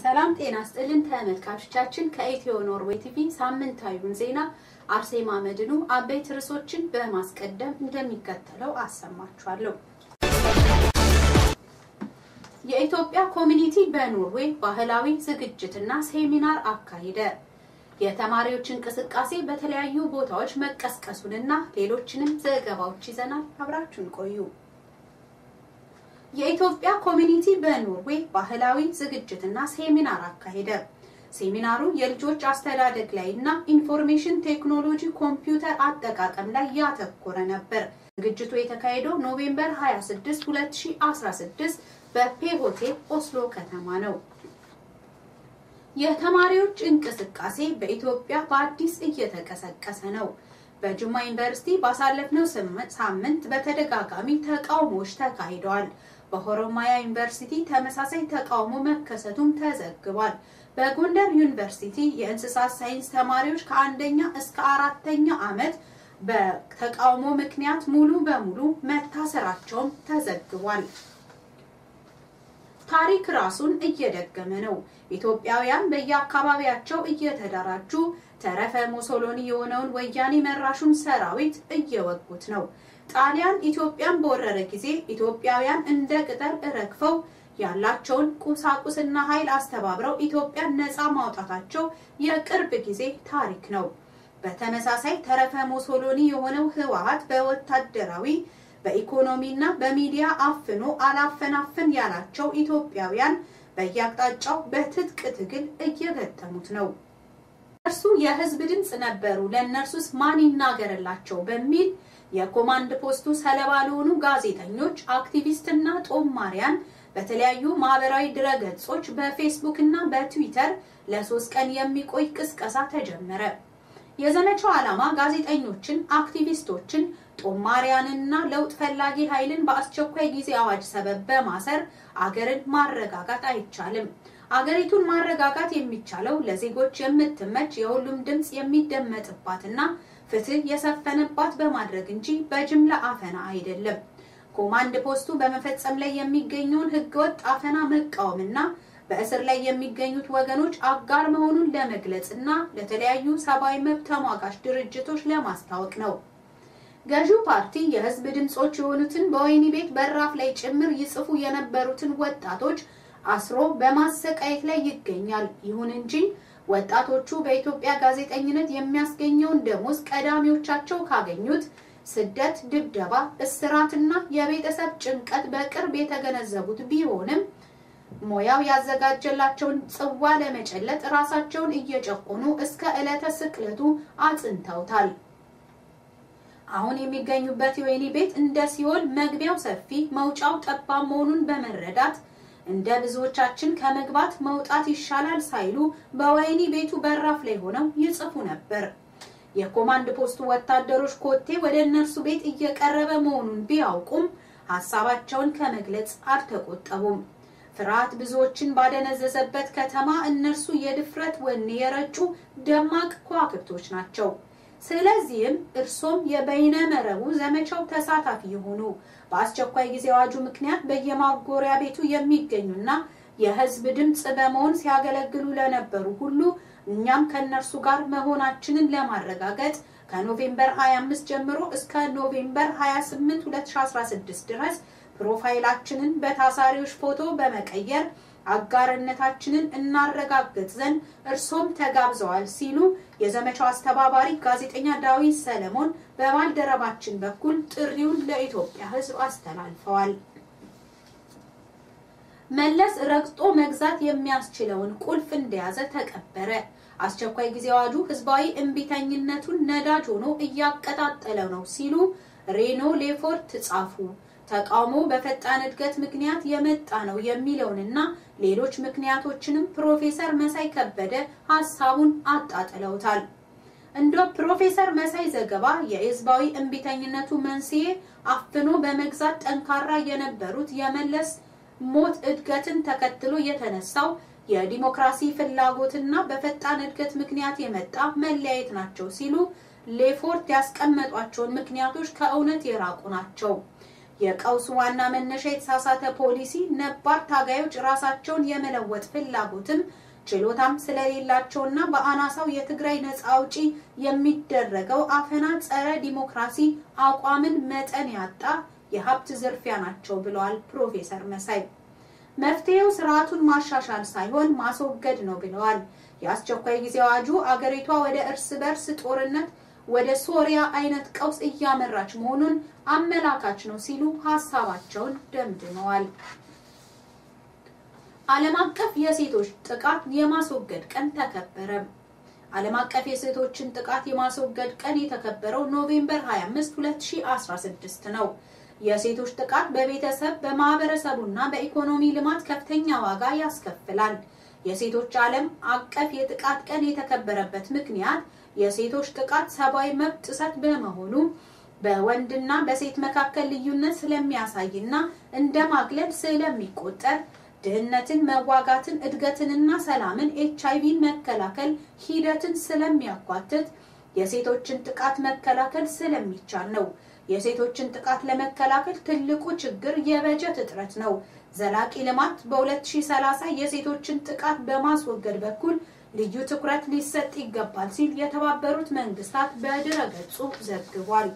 ሰላም ጤና ስጥልን ተመልካቾቻችን፣ ከኢትዮ ኖርዌይ ቲቪ ሳምንታዊውን ዜና አርሴማ መድኑ አበይት ርዕሶችን በማስቀደም እንደሚከተለው አሰማችኋለሁ። የኢትዮጵያ ኮሚኒቲ በኖርዌይ ባህላዊ ዝግጅትና ሴሚናር አካሄደ። የተማሪዎች እንቅስቃሴ በተለያዩ ቦታዎች መቀስቀሱንና ሌሎችንም ዘገባዎች ይዘናል። አብራችሁን ቆዩ። የኢትዮጵያ ኮሚኒቲ በኖርዌይ ባህላዊ ዝግጅትና ሴሚናር አካሄደ። ሴሚናሩ የልጆች አስተዳደግ ላይ እና ኢንፎርሜሽን ቴክኖሎጂ ኮምፒውተር አጠቃቀም ላይ ያተኮረ ነበር። ዝግጅቱ የተካሄደው ኖቬምበር 26 2016 በፔ ሆቴል ኦስሎ ከተማ ነው። የተማሪዎች እንቅስቃሴ በኢትዮጵያ በአዲስ እየተቀሰቀሰ ነው። በጅማ ዩኒቨርሲቲ ባሳለፍነው ሳምንት በተደጋጋሚ ተቃውሞዎች ተካሂደዋል። በሆሮማያ ዩኒቨርሲቲ ተመሳሳይ ተቃውሞ መከሰቱም ተዘግቧል። በጎንደር ዩኒቨርሲቲ የእንስሳት ሳይንስ ተማሪዎች ከአንደኛ እስከ አራተኛ ዓመት በተቃውሞ ምክንያት ሙሉ በሙሉ መታሰራቸውም ተዘግቧል። ታሪክ ራሱን እየደገመ ነው። ኢትዮጵያውያን በየአካባቢያቸው እየተደራጁ ተረፈ ሞሶሎኒ የሆነውን ወያኔ መራሹን ሰራዊት እየወጉት ነው። ጣሊያን ኢትዮጵያን በወረረ ጊዜ ኢትዮጵያውያን እንደ ቅጠል ረግፈው ያላቸውን ቁሳቁስና ኃይል አስተባብረው ኢትዮጵያን ነፃ ማውጣታቸው የቅርብ ጊዜ ታሪክ ነው። በተመሳሳይ ተረፈ ሞሶሎኒ የሆነው ህወሓት በወታደራዊ በኢኮኖሚና በሚዲያ አፍኖ አላፈናፍን ያላቸው ኢትዮጵያውያን በየአቅጣጫው በትጥቅ ትግል እየገጠሙት ነው። እርሱ የህዝብ ድምፅ ነበሩ፣ ለእነርሱስ ማን ይናገርላቸው በሚል የኮማንድ ፖስቱ ሰለባ ለሆኑ ጋዜጠኞች፣ አክቲቪስትና ጦማሪያን በተለያዩ ማህበራዊ ድረገጾች በፌስቡክ እና በትዊተር ለሶስት ቀን የሚቆይ ቅስቀሳ ተጀመረ። የዘመቻው ዓላማ ጋዜጠኞችን፣ አክቲቪስቶችን፣ ጦማሪያንና ለውጥ ፈላጊ ኃይልን በአስቸኳይ ጊዜ አዋጅ ሰበብ በማሰር አገርን ማረጋጋት አይቻልም። አገሪቱን ማረጋጋት የሚቻለው ለዜጎች የምትመች የሁሉም ድምፅ የሚደመጥባትና ፍትህ የሰፈነባት በማድረግ እንጂ በጅምላ አፈና አይደለም። ኮማንድ ፖስቱ በመፈጸም ላይ የሚገኘውን ህገወጥ አፈና መቃወምና በእስር ላይ የሚገኙት ወገኖች አጋር መሆኑን ለመግለጽ እና ለተለያዩ ሰብአዊ መብት ተሟጋች ድርጅቶች ለማስታወቅ ነው። ገዢው ፓርቲ የህዝብ ድምጾች የሆኑትን በወህኒ ቤት በራፍ ላይ ጭምር ይጽፉ የነበሩትን ወጣቶች አስሮ በማሰቃየት ላይ ይገኛል። ይሁን እንጂ ወጣቶቹ በኢትዮጵያ ጋዜጠኝነት የሚያስገኘውን ደሞዝ ቀዳሚዎቻቸው ካገኙት ስደት፣ ድብደባ፣ እስራትና የቤተሰብ ጭንቀት በቅርብ የተገነዘቡት ቢሆንም ሞያው ያዘጋጀላቸውን ጽዋ ለመጨለጥ ራሳቸውን እየጨቆኑ እስከ ዕለተ ስቅለቱ አጽንተውታል። አሁን የሚገኙበት የወህኒ ቤት እንደ ሲኦል መግቢያው ሰፊ መውጫው ጠባብ መሆኑን በመረዳት እንደ ብዙዎቻችን ከመግባት መውጣት ይሻላል ሳይሉ በወህኒ ቤቱ በራፍ ላይ ሆነው ይጽፉ ነበር። የኮማንድ ፖስቱ ወታደሮች ኮቴ ወደ እነርሱ ቤት እየቀረበ መሆኑን ቢያውቁም ሀሳባቸውን ከመግለጽ አልተቆጠቡም። ፍርሃት ብዙዎችን ባደነዘዘበት ከተማ እነርሱ የድፍረት ወኔ የረጩ ደማቅ ከዋክብቶች ናቸው። ስለዚህም እርሶም የበይነ መረቡ ዘመቻው ተሳታፊ የሆኑ በአስቸኳይ ጊዜ አዋጁ ምክንያት በየማጎሪያ ቤቱ የሚገኙና የሕዝብ ድምፅ በመሆን ሲያገለግሉ ለነበሩ ሁሉ እኛም ከእነርሱ ጋር መሆናችንን ለማረጋገጥ ከኖቬምበር 25 ጀምሮ እስከ ኖቬምበር 28 2016 ድረስ ፕሮፋይላችንን በታሳሪዎች ፎቶ በመቀየር አጋርነታችንን እናረጋግጥ ዘንድ እርሶም ተጋብዘዋል ሲሉ የዘመቻው አስተባባሪ ጋዜጠኛ ዳዊት ሰለሞን በባልደረባችን በኩል ጥሪውን ለኢትዮጵያ ሕዝብ አስተላልፈዋል። መለስ ረግጦ መግዛት የሚያስችለውን ቁልፍ እንደያዘ ተቀበረ። አስቸኳይ ጊዜ አዋጁ ህዝባዊ እምቢተኝነቱን ነዳጅ ሆኖ እያቀጣጠለ ነው ሲሉ ሬኖ ሌፎርት ጻፉ። ተቃውሞ በፈጣን እድገት ምክንያት የመጣ ነው የሚለውንና ሌሎች ምክንያቶችንም ፕሮፌሰር መሳይ ከበደ ሀሳቡን አጣጥለውታል። እንደ ፕሮፌሰር መሳይ ዘገባ የህዝባዊ እምቢተኝነቱ መንስኤ አፍኖ በመግዛት ጠንካራ የነበሩት የመለስ ሞት እድገትን ተከትሎ የተነሳው የዲሞክራሲ ፍላጎትና በፈጣን እድገት ምክንያት የመጣ መለያየት ናቸው ሲሉ ሌፎርት ያስቀመጧቸውን ምክንያቶች ከእውነት የራቁ ናቸው። የቀውሱ ዋና መነሻ የተሳሳተ ፖሊሲ፣ ነባር ታጋዮች ራሳቸውን የመለወጥ ፍላጎትም ችሎታም ስለሌላቸውና በአናሳው የትግራይ ነጻ አውጪ የሚደረገው አፈና ጸረ ዲሞክራሲ አቋምን መጠን ያጣ የሀብት ዝርፊያ ናቸው ብለዋል ፕሮፌሰር መሳይ። መፍትሄው ስርዓቱን ማሻሻል ሳይሆን ማስወገድ ነው ብለዋል። የአስቸኳይ ጊዜ አዋጁ አገሪቷ ወደ እርስ በርስ ጦርነት ወደ ሶሪያ አይነት ቀውስ እያመራች መሆኑን አመላካች ነው ሲሉ ሀሳባቸውን ደምድመዋል። ዓለም አቀፍ የሴቶች ጥቃት የማስወገድ ቀን ተከበረ። ዓለም አቀፍ የሴቶችን ጥቃት የማስወገድ ቀን የተከበረው ኖቬምበር 25 2016 ነው። የሴቶች ጥቃት በቤተሰብ በማህበረሰቡና በኢኮኖሚ ልማት ከፍተኛ ዋጋ ያስከፍላል። የሴቶች ዓለም አቀፍ የጥቃት ቀን የተከበረበት ምክንያት የሴቶች ጥቃት ሰብአዊ መብት ጥሰት በመሆኑ በወንድና በሴት መካከል ልዩነት ስለሚያሳይና እንደ ማግለል ስለሚቆጠር ድህነትን፣ መዋጋትን፣ እድገትንና ሰላምን፣ ኤች አይቪን መከላከል ሂደትን ስለሚያኳትት የሴቶችን ጥቃት መከላከል ስለሚቻል ነው። የሴቶችን ጥቃት ለመከላከል ትልቁ ችግር የበጀት እጥረት ነው። ዘላቂ ልማት በ2030 የሴቶችን ጥቃት በማስወገድ በኩል ልዩ ትኩረት ሊሰጥ ይገባል ሲል የተባበሩት መንግስታት በድረ ገጹ ዘግቧል።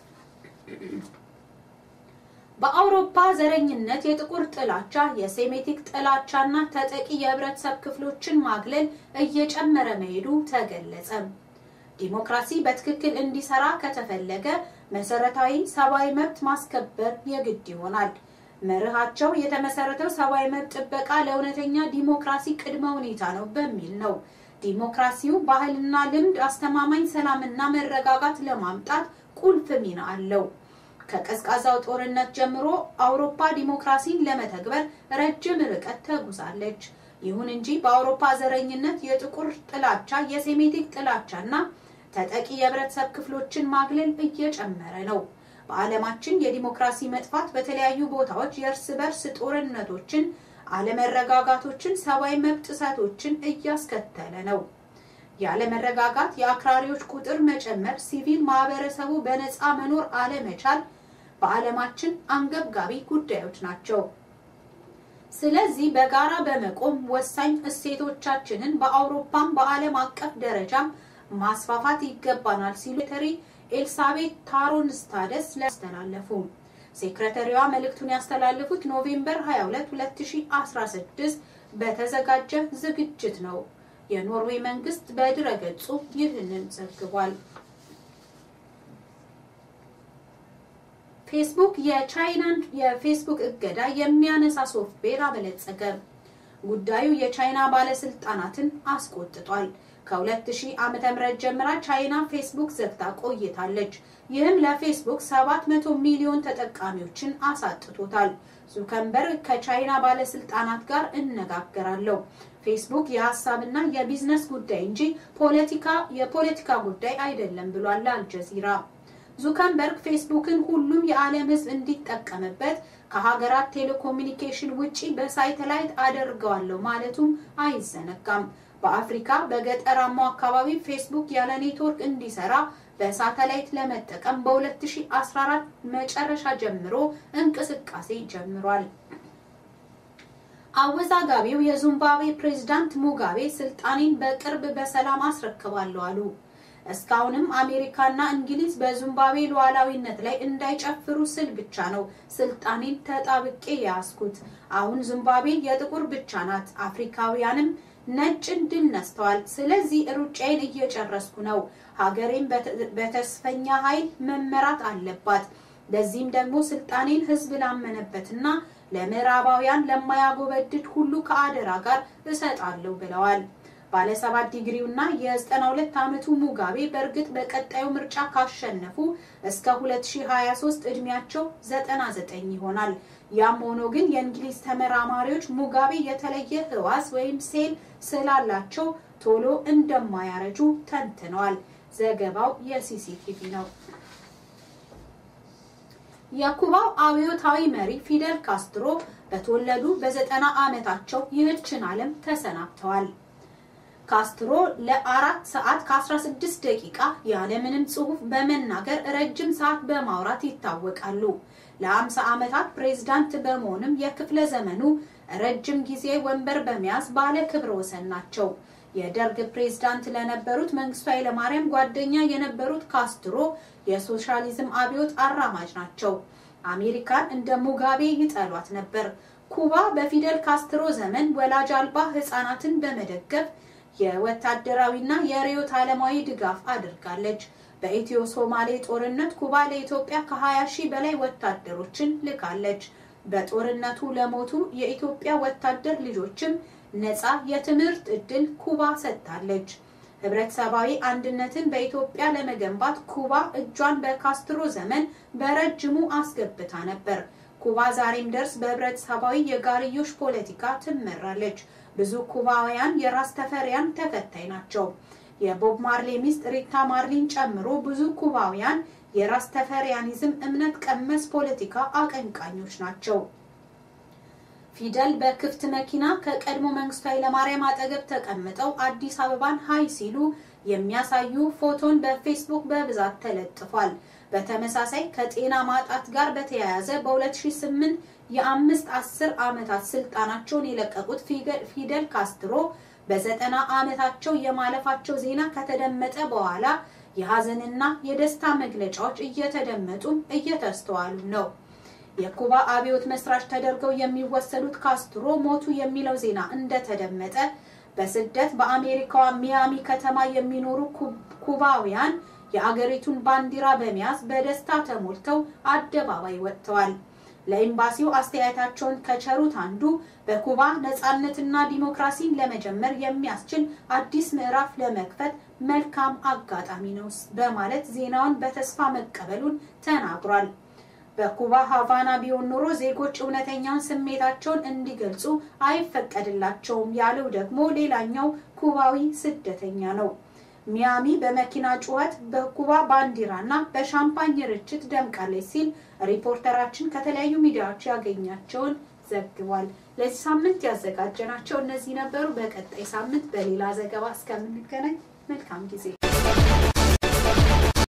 በአውሮፓ ዘረኝነት፣ የጥቁር ጥላቻ፣ የሴሜቲክ ጥላቻና ተጠቂ የህብረተሰብ ክፍሎችን ማግለል እየጨመረ መሄዱ ተገለጸ። ዲሞክራሲ በትክክል እንዲሰራ ከተፈለገ መሰረታዊ ሰብአዊ መብት ማስከበር የግድ ይሆናል። መርሃቸው የተመሰረተው ሰብአዊ መብት ጥበቃ ለእውነተኛ ዲሞክራሲ ቅድመ ሁኔታ ነው በሚል ነው። ዲሞክራሲው ባህልና ልምድ አስተማማኝ ሰላምና መረጋጋት ለማምጣት ቁልፍ ሚና አለው። ከቀዝቃዛው ጦርነት ጀምሮ አውሮፓ ዲሞክራሲን ለመተግበር ረጅም ርቀት ተጉዛለች። ይሁን እንጂ በአውሮፓ ዘረኝነት፣ የጥቁር ጥላቻ፣ የሴሜቲክ ጥላቻና ተጠቂ የህብረተሰብ ክፍሎችን ማግለል እየጨመረ ነው። በዓለማችን የዲሞክራሲ መጥፋት በተለያዩ ቦታዎች የእርስ በርስ ጦርነቶችን፣ አለመረጋጋቶችን፣ ሰብአዊ መብት ጥሰቶችን እያስከተለ ነው። ያለመረጋጋት፣ የአክራሪዎች ቁጥር መጨመር፣ ሲቪል ማህበረሰቡ በነፃ መኖር አለመቻል በዓለማችን አንገብጋቢ ጉዳዮች ናቸው። ስለዚህ በጋራ በመቆም ወሳኝ እሴቶቻችንን በአውሮፓም በዓለም አቀፍ ደረጃም ማስፋፋት ይገባናል ሲሉ ሴክሬተሪ ኤልሳቤት ታሮንስታደስ ያስተላለፉ። ሴክሬተሪዋ መልእክቱን ያስተላለፉት ኖቬምበር 22 2016 በተዘጋጀ ዝግጅት ነው። የኖርዌይ መንግስት በድረ ገጹ ይህንን ዘግቧል። ፌስቡክ የቻይናን የፌስቡክ እገዳ የሚያነሳ ሶፍትዌር አበለጸገ። ጉዳዩ የቻይና ባለስልጣናትን አስቆጥቷል። ከ2000 ዓመተ ምህረት ጀምራ ቻይና ፌስቡክ ዘግታ ቆይታለች። ይህም ለፌስቡክ 700 ሚሊዮን ተጠቃሚዎችን አሳጥቶታል። ዙከንበርግ ከቻይና ባለስልጣናት ጋር እነጋገራለሁ። ፌስቡክ የሀሳብና የቢዝነስ ጉዳይ እንጂ ፖለቲካ የፖለቲካ ጉዳይ አይደለም ብሏል አልጀዚራ። ዙከንበርግ ፌስቡክን ሁሉም የዓለም ሕዝብ እንዲጠቀምበት ከሀገራት ቴሌኮሙኒኬሽን ውጪ በሳተላይት አደርገዋለሁ ማለቱም አይዘነጋም። በአፍሪካ በገጠራማው አካባቢ ፌስቡክ ያለ ኔትወርክ እንዲሰራ በሳተላይት ለመጠቀም በ2014 መጨረሻ ጀምሮ እንቅስቃሴ ጀምሯል። አወዛጋቢው የዚምባብዌ ፕሬዝዳንት ሙጋቤ ስልጣኔን በቅርብ በሰላም አስረክባለሁ አሉ። እስካሁንም አሜሪካና እንግሊዝ በዚምባብዌ ሉዓላዊነት ላይ እንዳይጨፍሩ ስል ብቻ ነው ስልጣኔን ተጣብቄ የያዝኩት። አሁን ዚምባብዌ የጥቁር ብቻ ናት። አፍሪካውያንም ነጭን ድል ነስተዋል። ስለዚህ ሩጫዬን እየጨረስኩ ነው። ሀገሬን በተስፈኛ ኃይል መመራት አለባት። ለዚህም ደግሞ ስልጣኔን ህዝብ ላመነበትና ለምዕራባውያን ለማያጎበድድ ሁሉ ከአደራ ጋር እሰጣለሁ ብለዋል። ባለሰባት ዲግሪውና የ92 ዓመቱ ሙጋቤ በእርግጥ በቀጣዩ ምርጫ ካሸነፉ እስከ 2023 እድሜያቸው 99 ይሆናል። ያም ሆኖ ግን የእንግሊዝ ተመራማሪዎች ሙጋቤ የተለየ ህዋስ ወይም ሴል ስላላቸው ቶሎ እንደማያረጁ ተንትነዋል። ዘገባው የሲሲቲቪ ነው። የኩባው አብዮታዊ መሪ ፊደል ካስትሮ በተወለዱ በዘጠና ዓመታቸው ይህችን ዓለም ተሰናብተዋል። ካስትሮ ለአራት ሰዓት ከ16 ደቂቃ ያለምንም ጽሑፍ በመናገር ረጅም ሰዓት በማውራት ይታወቃሉ። ለ50 ዓመታት ፕሬዝዳንት በመሆንም የክፍለ ዘመኑ ረጅም ጊዜ ወንበር በመያዝ ባለ ክብረ ወሰን ናቸው። የደርግ ፕሬዝዳንት ለነበሩት መንግስቱ ኃይለማርያም ጓደኛ የነበሩት ካስትሮ የሶሻሊዝም አብዮት አራማጅ ናቸው። አሜሪካን እንደ ሙጋቤ ይጠሏት ነበር። ኩባ በፊደል ካስትሮ ዘመን ወላጅ አልባ ህጻናትን በመደገፍ የወታደራዊና የርዕዮተ ዓለማዊ ድጋፍ አድርጋለች። በኢትዮ ሶማሌ ጦርነት ኩባ ለኢትዮጵያ ከ20 ሺህ በላይ ወታደሮችን ልካለች። በጦርነቱ ለሞቱ የኢትዮጵያ ወታደር ልጆችም ነፃ የትምህርት ዕድል ኩባ ሰጥታለች። ህብረተሰባዊ አንድነትን በኢትዮጵያ ለመገንባት ኩባ እጇን በካስትሮ ዘመን በረጅሙ አስገብታ ነበር። ኩባ ዛሬም ድረስ በህብረተሰባዊ የጋርዮሽ ፖለቲካ ትመራለች። ብዙ ኩባውያን የራስ ተፈሪያን ተከታይ ናቸው። የቦብ ማርሌ ሚስት ሪታ ማርሊን ጨምሮ ብዙ ኩባውያን የራስ ተፈሪያኒዝም እምነት ቀመስ ፖለቲካ አቀንቃኞች ናቸው። ፊደል በክፍት መኪና ከቀድሞ መንግስቱ ኃይለማርያም አጠገብ ተቀምጠው አዲስ አበባን ሀይ ሲሉ የሚያሳዩ ፎቶን በፌስቡክ በብዛት ተለጥፏል። በተመሳሳይ ከጤና ማጣት ጋር በተያያዘ በ2008 የአምስት አስር ዓመታት ስልጣናቸውን የለቀቁት ፊደል ካስትሮ በዘጠና ዓመታቸው የማለፋቸው ዜና ከተደመጠ በኋላ የሀዘንና የደስታ መግለጫዎች እየተደመጡም እየተስተዋሉ ነው። የኩባ አብዮት መስራች ተደርገው የሚወሰዱት ካስትሮ ሞቱ የሚለው ዜና እንደተደመጠ በስደት በአሜሪካዋ ሚያሚ ከተማ የሚኖሩ ኩባውያን የአገሪቱን ባንዲራ በመያዝ በደስታ ተሞልተው አደባባይ ወጥተዋል። ለኤምባሲው አስተያየታቸውን ከቸሩት አንዱ በኩባ ነጻነትና ዲሞክራሲን ለመጀመር የሚያስችል አዲስ ምዕራፍ ለመክፈት መልካም አጋጣሚ ነው በማለት ዜናውን በተስፋ መቀበሉን ተናግሯል። በኩባ ሀቫና ቢሆን ኖሮ ዜጎች እውነተኛውን ስሜታቸውን እንዲገልጹ አይፈቀድላቸውም ያለው ደግሞ ሌላኛው ኩባዊ ስደተኛ ነው። ሚያሚ በመኪና ጩኸት በኩባ ባንዲራና በሻምፓኝ ርችት ደምቃለች ሲል ሪፖርተራችን ከተለያዩ ሚዲያዎች ያገኛቸውን ዘግቧል። ለዚህ ሳምንት ያዘጋጀናቸው እነዚህ ነበሩ። በቀጣይ ሳምንት በሌላ ዘገባ እስከምንገናኝ መልካም ጊዜ